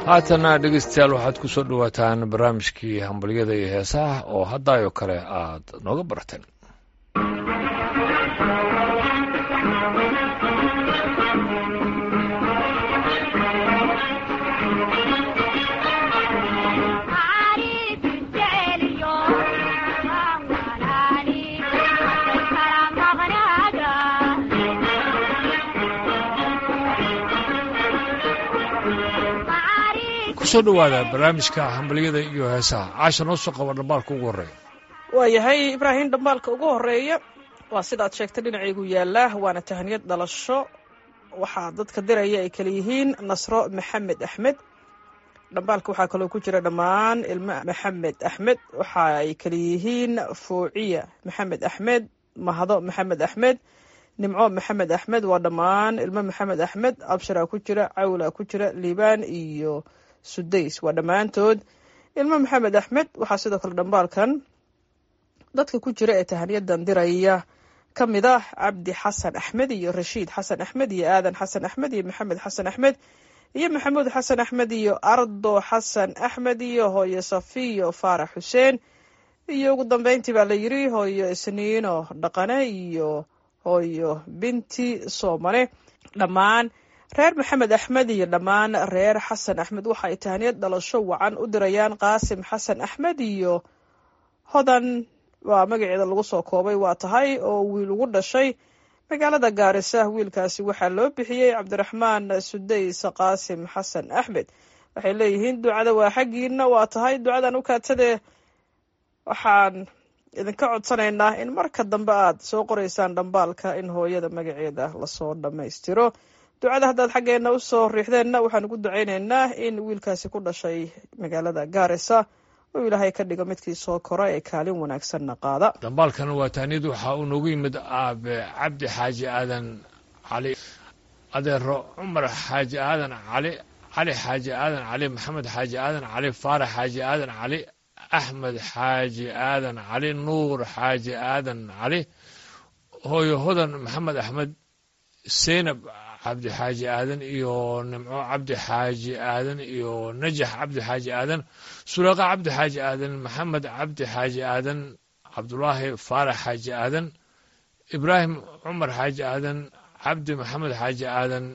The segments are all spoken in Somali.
haatana dhegeystayaal waxaad ku soo dhowaataan barnaamijkii hambalyada iyo heesaha oo haddaayoo kale aad nooga barateen kusoo dhowaada barnaamijka hambalyada iyo heesaha caasha noo soo qaba dhambaalka ugu horreeya waayahay ibraahim dhambaalka ugu horeeya waa sidaad sheegtay dhinacaygu yaallaa waana tahaniyad dhalasho waxaa dadka diraya ay kala yihiin nasro maxamed axmed dhambaalka waxaa kaloo ku jira dhammaan ilmo maxamed axmed waxa ay kala yihiin fuuciya maxamed axmed mahdo maxamed axmed nimco maxamed axmed waa dhammaan ilmo maxamed axmed absharaa ku jira cawla ku jira liibaan iyo sudays waa dhammaantood ilmo maxamed axmed waxaa sidoo kale dhambaalkan dadka ku jira ee tahaniyadan diraya ka mid ah cabdi xasan axmed iyo rashiid xasan axmed iyo aadan xasan axmed iyo maxamed xasan axmed iyo maxamuud xasan axmed iyo ardo xasan axmed iyo hooyo safiyo faarax xuseen iyo ugu dambeyntii baa la yiri hooyo isniino dhaqane iyo hooyo binti soomane dhammaan reer maxamed axmed iyo dhammaan reer xasan axmed waxa ay tahaniyad dhalasho wacan u dirayaan qaasim xasan axmed iyo hodan waa magaceeda lagu soo koobay waa tahay oo wiil ugu dhashay magaalada gaarisa wiilkaasi waxaa loo bixiyey cabdiraxmaan sudays qaasim xasan axmed waxay leeyihiin ducada waa xaggiina waa tahay ducadan u kaatadee waxaan idinka codsanaynaa in marka dambe aad soo qoraysaan dhambaalka in hooyada magaceeda lasoo dhammaystiro ducada haddaad xaggeena usoo riixdeenna waxaan ugu ducaynaynaa in wiilkaasi ku dhashay magaalada gaarisa uu ilaahay ka dhigo midkii soo kora ee kaalin wanaagsanna qaada dhambaalkan waa taaniyad waxaa uu noogu yimid aabe cabdi xaaji aadan cali adeero cumar xaaji aadan cali cali xaaji aadan cali maxamed xaaji aadan cali faarax xaaji aadan cali axmed xaaji aadan cali nuur xaaji aadan cali hooyo hodan maxamed axmed seynab cabdi xaaji aadan iyo nimco cabdi xaaji aadan iyo najax cabdi xaaji aadan suleeqa cabdi xaaji aadan maxamed cabdi xaaji aadan cabdulaahi faarax xaaji aadan ibraahim cumar xaaji aadan cabdi maxamed xaaji aadan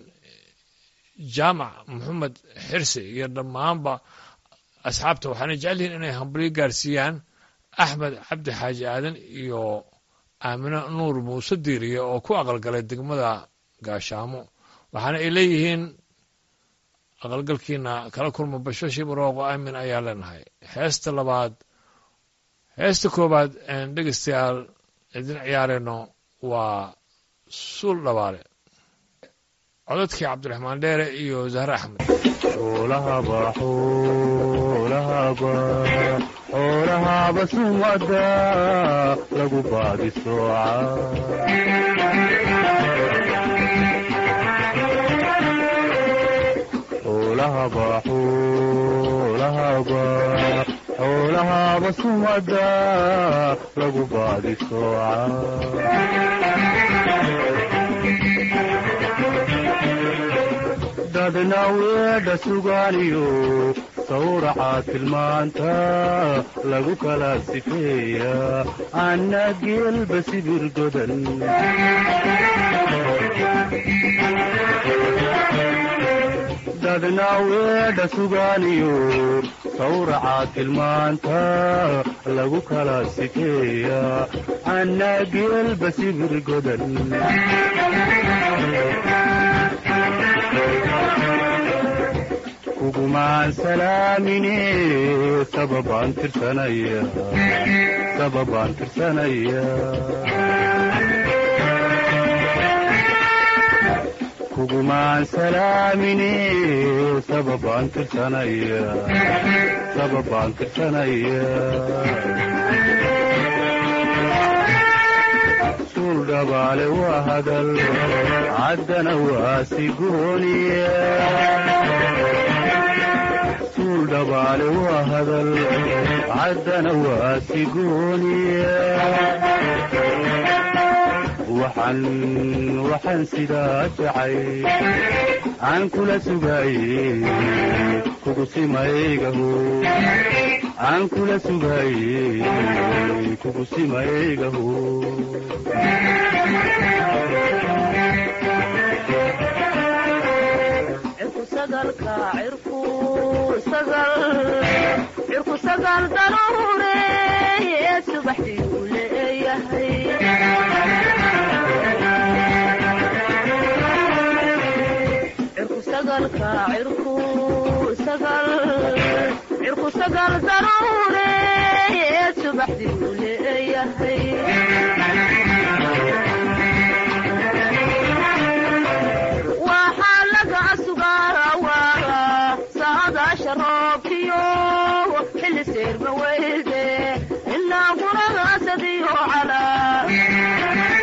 jaamac maxamed xirsi iyo dhammaanba asxaabta waxaana jecel yihiin inay hambalyo gaarsiiyaan axmed cabdi xaaji aadan iyo aamino nuur muuse diiriye oo ku aqalgalay degmada gaashaamo waxaana ay leeyihiin aqalgalkiina kala kulma bashashii barooqo aamin ayaa leenahay heesta labaad heesta koowaad een dhegeystayaal idin ciyaarayno waa suul dhabaale codadkii cabdiraxmaan dheere iyo zahre axmed xoolahaba sumada lagu baadi xoolahaba sumada lagu baadi dadna weedha sugaaniyo sawraca tilmaanta lagu kala sifeeya anna geelba sibir godan dadna weedha sugaaniyo sawraca tilmaanta lagu kala sifeeya anna geelba sibir godan kugumaan salaamine sababaan tirsanaya sababaan tirsanaya kugumaan salaamine sababaan tirsanaya sababaan tirsanaya suul dhabaale waa hadal caddana waa sigooniya dhabaale waa hadal caddana waa sigooniya waxaan waxaan sidaa jacay aan kula sugaye kugu simaygaho aan kula sugaye kugu simaygaho cirku sagal daruure subaxdii uu leeyahay cirku sagalka cirku sagal cirku sagal daruure subaxdii uu leeyahay waxaa laga sugaa saadaasha roobkiyo xilli seerma weyde ilaa guragaasadiyo calaa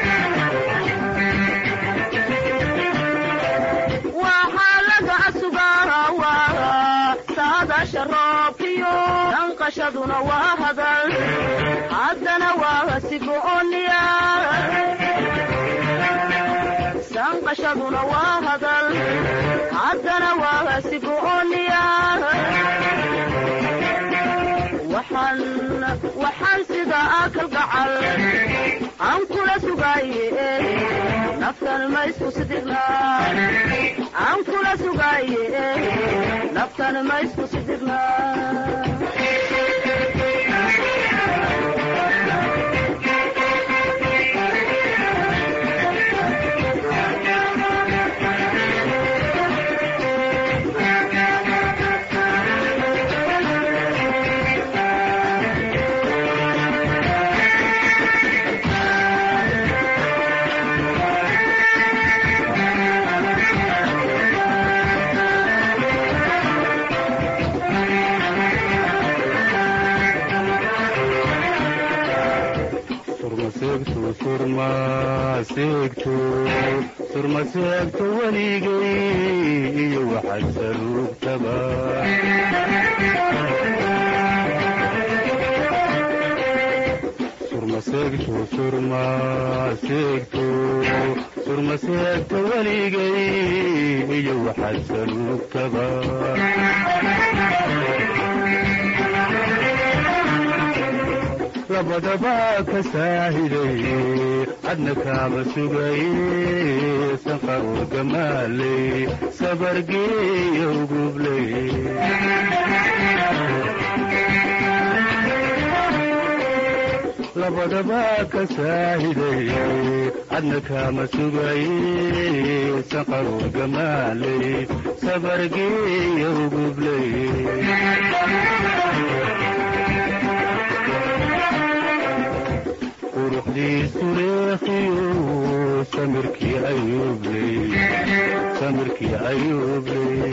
waxaa laga sugaa saadaasha roobkiyo danqashaduna waa hadal haddana waa sigooniya sanqashaduna waa hadal haddana waa sigooniya waxaan waxaan sida akal gacal aan kula sugaye naftan ma isku sidirna aan kula sugaye naftan ma isku sidirna surmaseegto surmaseegto surmaseegto weligay iyo waxaad saruugtaba surmaseegto surmaseegto surmaseegto weligay iyo waxaad saruugtaba labadaba ka saahiday cadna kaama sugaye sanqaroor gamaaley sabargeeya ugubley labadaba ka saahiday cadna kaama sugaye sanqaroor gamaaley sabargeeya ugubley quruxdiisu reekiyo samirkii ayuubley samirkii ayuubley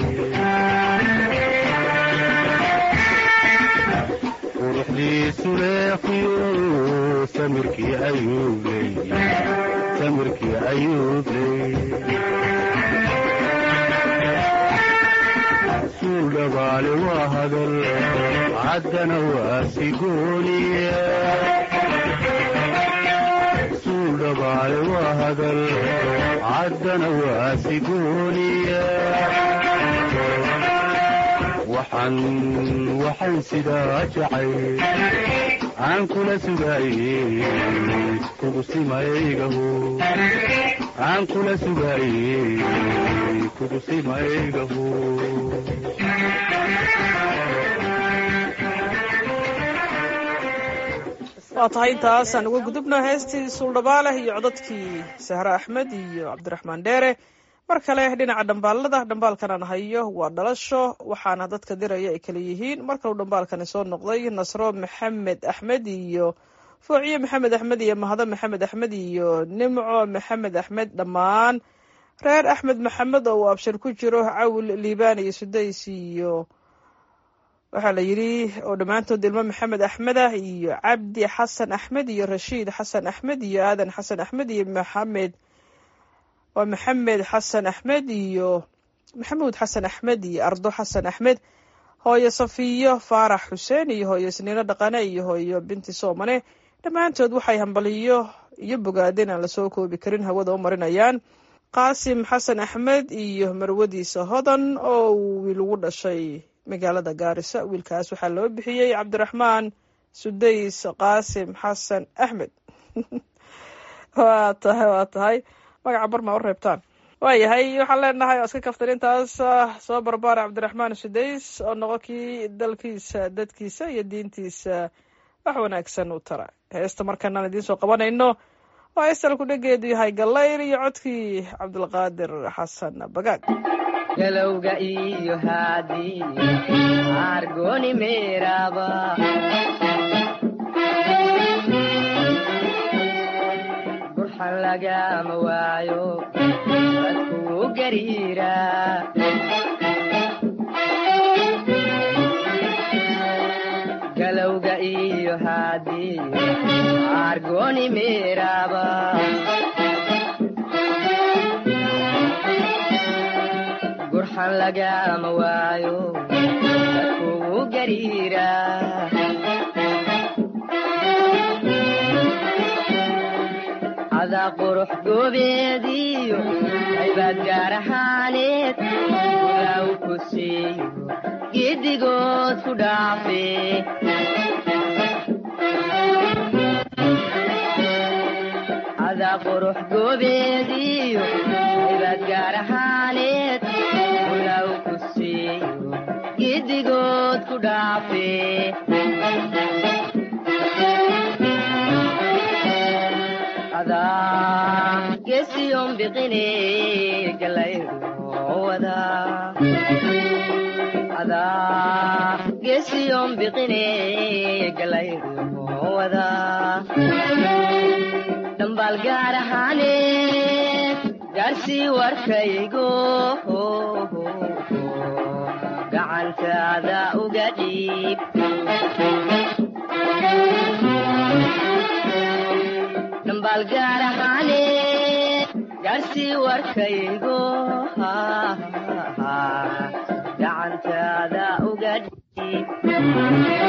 quruxdiisu reekiyo samirkii ayuubley samirkii ayuubley suul dhabaale waa hadal caddana waa sigooniya dhabaale waa hadal caddana waa sigooniya waxaan waxaan sidaa jacay aan kula sugaye kugu simaygaho aan kula sugaye kugu simaygaho waa tahay intaasaan uga gudubno heestii suuldhabaaleh iyo codadkii sahre axmed iyo cabdiraxmaan dheere mar kale dhinaca dhambaalada dhambaalkanaan hayo waa dhalasho waxaana dadka diraya ay kala yihiin mar kaleu dhambaalkani soo noqday nasro maxamed axmed iyo foociye maxamed axmed iyo mahado maxamed axmed iyo nimco maxamed axmed dhammaan reer axmed maxamed oo uu abshir ku jiro cawil liibaan iyo sudays iyo waxaa la yidhi oo dhammaantood ilmo maxamed axmed ah iyo cabdi xasan axmed iyo rashiid xasan axmed iyo aadan xasan axmed iyo maxamed waa maxamed xasan axmed iyo maxamuud xasan axmed iyo ardo xasan axmed hooyo safiyo faarax xuseen iyo hooyo isniino dhaqane iyo hooyo binti soomane dhammaantood waxay hambaliyo iyo bogaadeen aan lasoo koobi karin hawada u marinayaan qaasim xasan axmed iyo marwadiisa hodan oo uu wiil ugu dhashay magaalada gaarisa wiilkaas waxaa loo bixiyey cabdiraxmaan sudays qaasim xasan axmed waa tahay waa tahay magaca barmaa u reebtaan waayahay waxaan leenahay oo iska kaftan intaas soo barbaara cabdiraxmaan sudays oo noqo kii dalkiisa dadkiisa iyo diintiisa wax wanaagsan u tara heesta markanaan idiin soo qabanayno waa heestalku dhegeedu yahay gallayr iyo codkii cabdulqaadir xasan bagaag galowga iyo haadii argoni meeraba burxan lagama waayo dadkuu gariira galowga iyo haadii argoni meeraba gurxan lagama waayo dadkuu gariira cadaa qurux goobeediyo haybaad gaar ahaaneed ulaaw ku siiyo giddigood ku dhaafe cadaa qurux goobeediyo haybaad gaar ahaaneed ulaaw ku siiyo giddigood ku dhaafe adaa gesiyon biqine galayruwada adaa gesiyon biqine galayruwada dhambaal gaar ahaane gaarsii warkaygo gacantaada uga dhiib dhambaal gaar ahaane gaarsii warkaygo gacantaada uga dhiib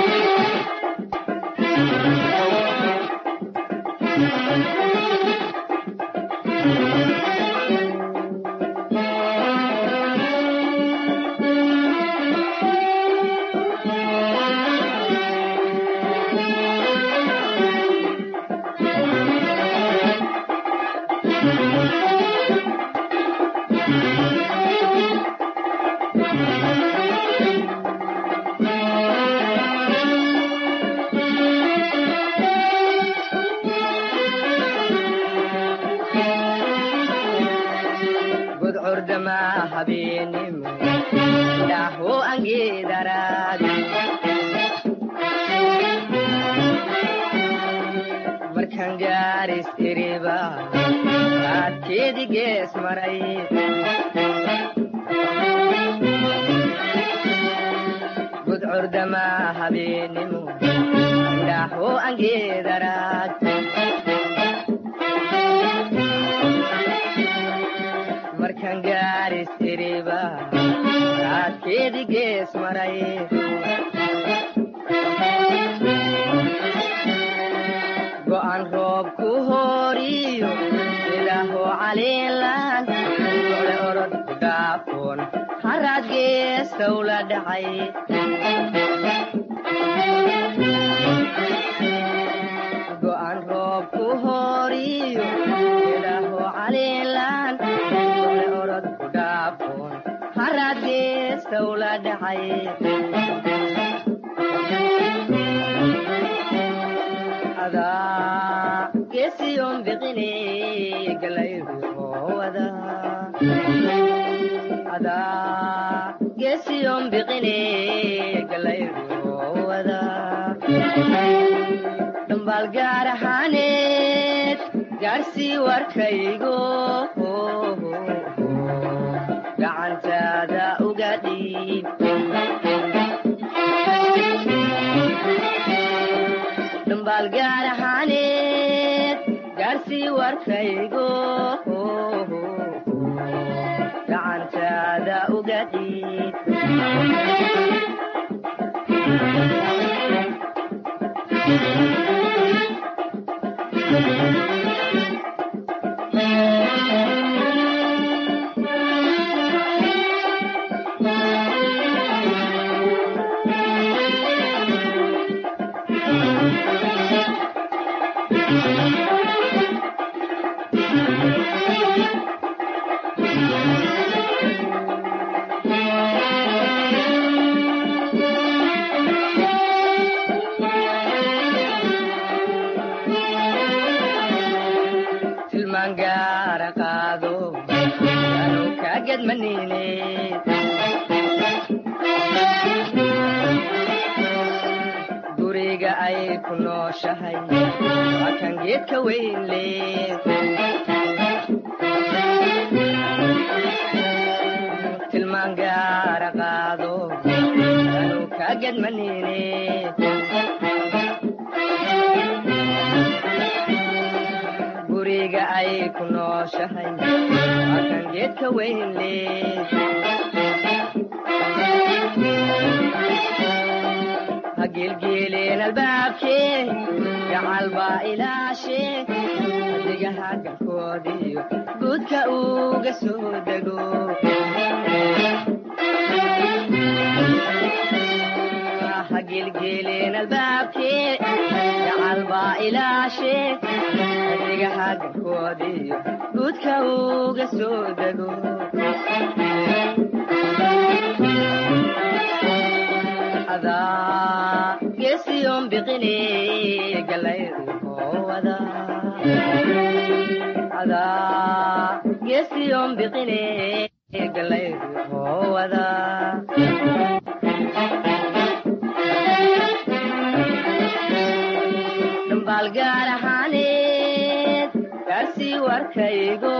gudcurdama habeenimo dhaho angeedaraadi markan gaaris iriba raadkeedi gees maray gudcurdama habeenimo dhaho angeedaraad markan gaaris iriba raadkeedi gees maray go'an roob ku hooriyo ilaaho caliilan ole orod ku dhaafoon haraad geestow la dhacay go'an roob ku hooriyo ilaaho caliilan ole orod ku dhaafoon haraad geestow la dhacay adaa gesiyon biqine galayruwada adaa gesiyon biqine galayruwada dhambaal gaar ahaaneed gaarsii warkaygo gacantaada uga dhiib dhambaal gaar ahaaneed gaarsii warkaygo gacantaada uga dhiib ku nooshahay waa kan geedka weyn leh tilmaan gaara qaado anuu kaa gadmanine guriga ay ku nooshahay waa kan geedka weyn leh hageelgeeleen albaabkee gacal baa ilaashee adigaha galkoodiyo guudka uga soo dego hageelgeeleen albaabkee gacal baa ilaashee adigaha galkoodiyo guudka uga soo dego adaa geesiyoon biqine galayruhowada adaa geesiyoon biqine galayruhowada dhambaal gaar ahaaneed gaarsii warkaygo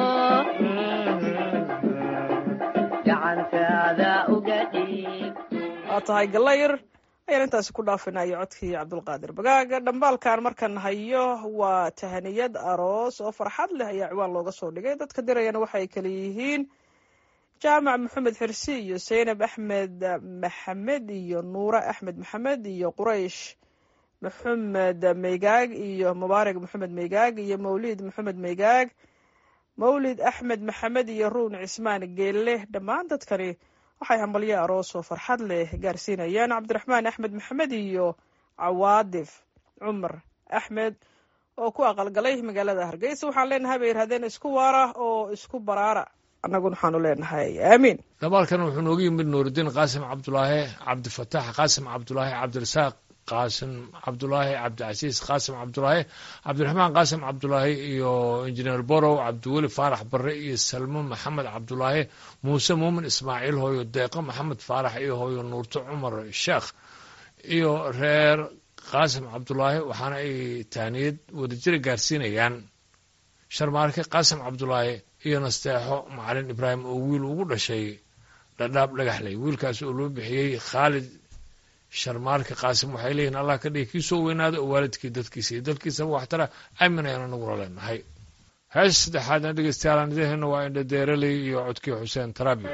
gacantaada uga dhiib waa tahay galayr ayaan intaasi ku dhaafinayo codkii cabdulqaadir bagaaga dhambaalkan markan hayo waa tahaniyad aroos oo farxad leh ayaa ciwaan looga soo dhigay dadka dirayana waxay kala yihiin jaamac maxamed xirsi iyo saynab axmed maxamed iyo nuure axmed maxamed iyo quraysh maxamed meygaag iyo mubaarak maxamed meygaag iyo mawlid maxamed meygaag mawlid axmed maxamed iyo ruun cismaan geelle dhammaan dadkani waxay hambalyo aroos oo farxad leh gaarsiinayaan cabdiraxmaan axmed maxamed iyo cawaadif cumar axmed oo ku aqalgalay magaalada hargeysa waxaan leenahay bay yidhahdeen isku waara oo isku baraara annaguna waxaanu leenahay aamiin dabaalkan wuxuu noogu yimid nuuridiin qaasim cabdulaahi cabdifataax qaasim cabdulaahi cabdirasaaq qaasim cabdulaahi cabdicasiis qaasim cabdulaahi cabdiraxmaan qaasim cabdulaahi iyo injineer borow cabdiweli faarax barre iyo salmo maxamed cabdulaahi muuse muumin ismaaciil hooyo deeqo maxamed faarax iyo hooyo nuurto cumar sheekh iyo reer qaasim cabdulaahi waxaana ay taaniyad wadajira gaarsiinayaan sharmaarke qaasim cabdulaahi iyo nasteexo macalin ibraahim oo wiil ugu dhashay dhadhaab dhagaxley wiilkaas oo loo bixiyey khaalid sharmaarka qaasim waxay leeyihin allah ka dhigi kii soo weynaada oo waalidkii dadkiisa iyo dalkiisaba waxtara aamin ayaan anaguna leenahay hees saddexaadna dhegeystayaal idaheenna waa indhadeeraley iyo codkii xuseen tarabi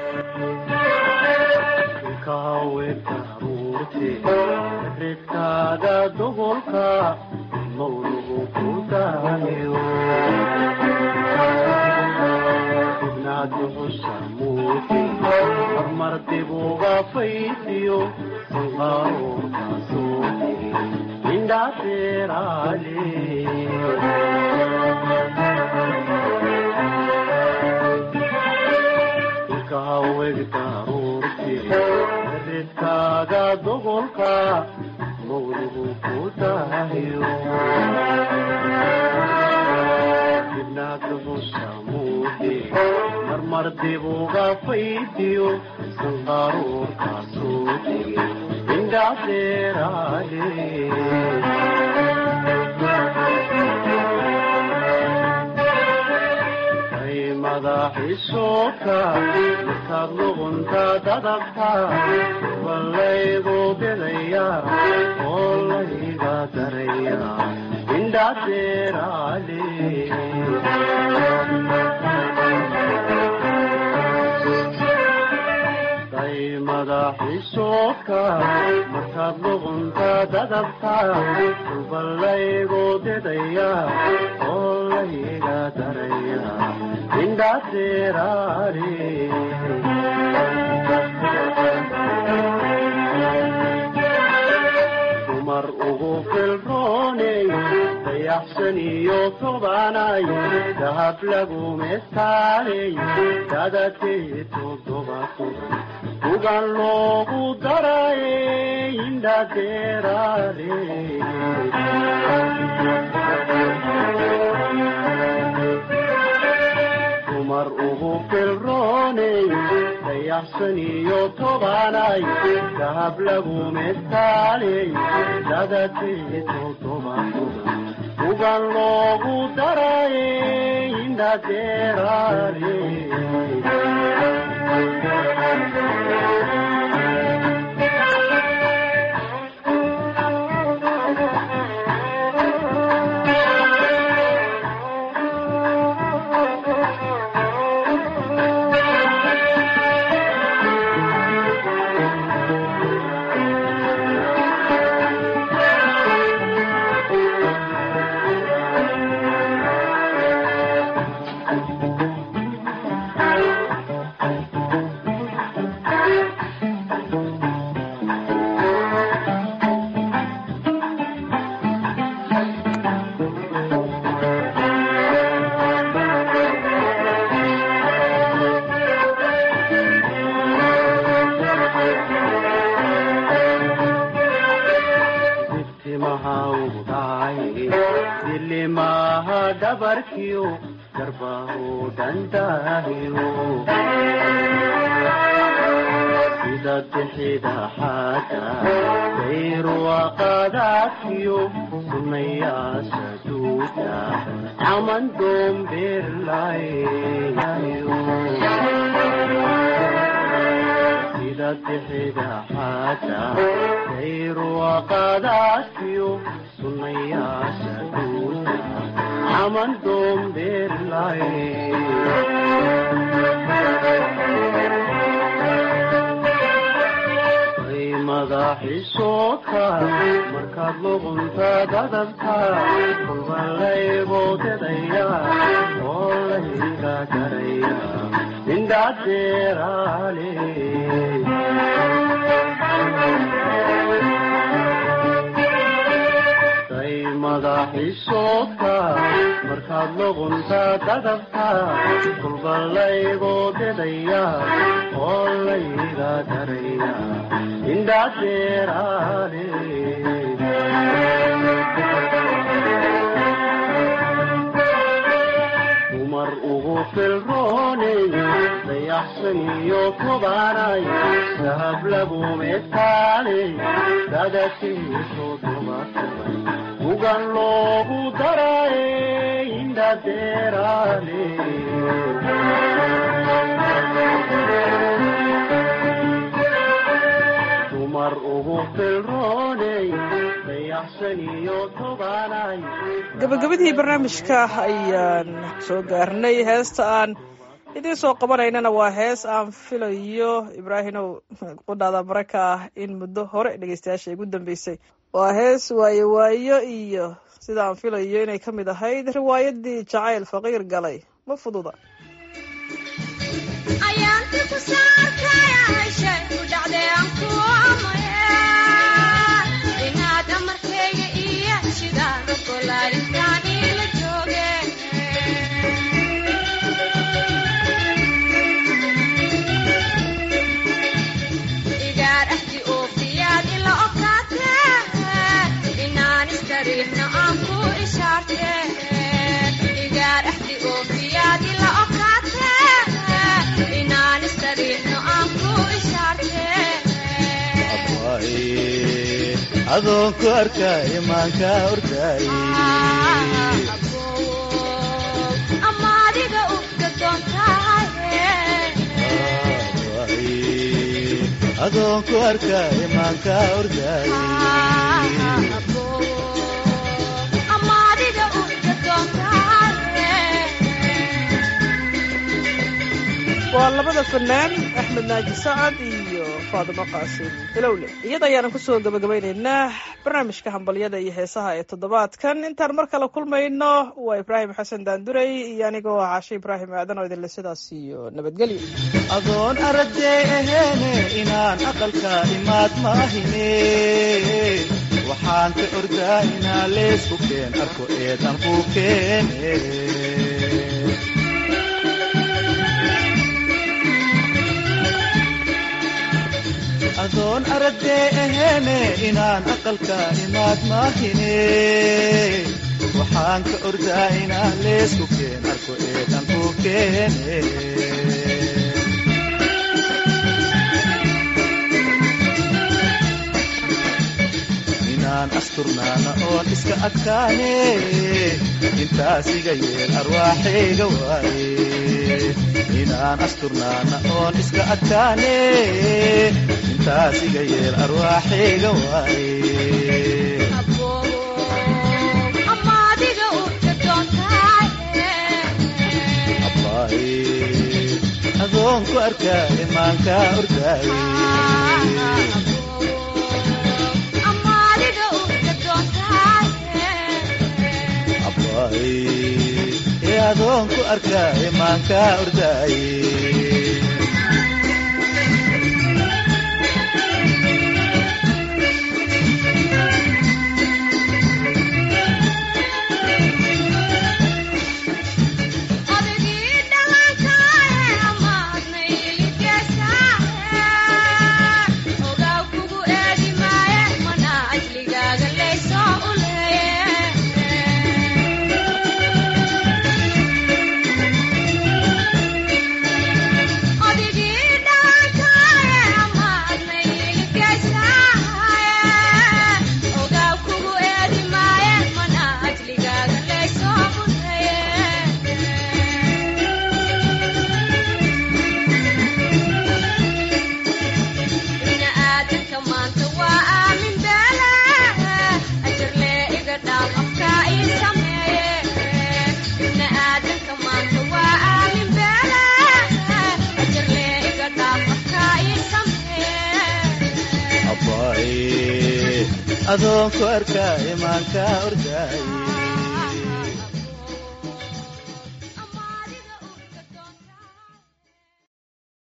ridkaaga dubolka mawlugu ku daayo ibnaaduxusa muuti hormar dibuga faysiyo sanqaaruurka suuti indhaateeraale ikahawegtaruurti ridkaaga dubolka mawlugu ku daayo ibnaaduxusa muuti marmar dibuga faydiyo sanqaaruurka suuti indhaateeraale madaxiisooka markaad luqunta dadabta ballaygu bidaya oo layga daraya indhaateeraale day madaxiisooka markaad luqunta dadabta ballaygu bidaya oo layga daraya indhaateeraale dumar ugu filrooney dayaxsan iyo tobanay dahab lagu mestaaley dadakee toddobato ugan loogu daraye indhaateeraale dumar ugu filrooney dayaxsan iyo tobanay dahab lagu mestaaley dadatee toddoba toban ugan loogu daraye indhadeeraale siftimaha ugu dhacay dilimaha dhabarkiyo garbahu dhandaahiyo sida bixida xaada dayruwaqadaadkiyo sunayaasha duuda caman doombeerlayo sida bixida xaada dayruwaqadaadkiyo sunayaasha duuda caman doombeerlayo madaxiisooka markaad luqunta dadabta kulba layboodedaya oo layga garaya indhadeeraale day madaxiisooka markaad luqunta dadabta kulba layboodedaya oo layga garaya indhadeeraale dumar ugu filrooney dayaxsan iyo tobanay dahab lagu mestaaley dadakeeso dubatubay ugan loogu daraye indhadeeraale dumar ugu filrooney dayaxsan iyo tobanay gabagabadii barnaamijka ayaan soo gaarnay heesta aan idiin soo qabanaynana waa hees aan filayo ibraahimow qudhaada baraka ah in muddo hore dhegeystayaasha igu dambeysay waa hees waayo waayo iyo sida aan filayo inay ka mid ahayd riwaayadii jacayl faqiir galay ma fududa ayaanti ku saarkayashay ku dhacday aan ku amaya inaad amarkayga iyo shidaan ogolaarintaan ila jooge igaar ahdi oofiyaad ila okaate inaan istariixno aan ku ishaarte igaar ahdi oofiyaad ila okaate inaan istariixno aan ku ishaarte adoon ku arkaayo maanka ordaaye ama adiga ufka doontaaye adoon ku arkaayo maanka ordaaye ama adiga ufka doontaaye waa labada fanaan axmed naaji sacad iyo faadimo qaasim ilowle iyada ayaanan kusoo gabagabaynaynaa barnaamijka hambalyada iyo heesaha ee toddobaadkan intaan mar kale kulmayno waa ibraahim xasan daanduray iyo anigoo ah caashe ibraahim aadan oo idinle sidaas iyo nabadgelyo adoon aragday aheene inaan aqalka imaad maahine waxaan ka ordaa inaan leesku keen arko eedan ku keene adoon aragday aheene inaan aqalka imaad maahine waxaan ka ordaa inaan leesku keen arko eedan ku keene inaan asturnaana oon iska adkaane intaas iga yeel arwaaxayga waaye inaan asturnaana oon iska adkaane intaas iga yeel arwaaxayga waaye amaadiga u gadoontahay abbaaye adoon ku arkaaye maankaa ordaaye amaadiga u gadoontahay abbaaye ee adoon ku arkaaye maankaa ordaaye odagii dhalankae amaadna iligeysae ogaw kugu eedi maaye mana ajligaaga laysoo u leeye odigii dhalankae amaadna iligeysae ogaw kugu eedi maaye mana ajligaaga laysoo u leeye ibna aadanka maanta waa aamin beele ajarlee iga dhaaf afkaa ii sameeye ibna aadanka maanta waa aamin beele ajarlee iga dhaaf afkaa ii sameeye abbaaye adoon ku arkaaye maankaa ordaaye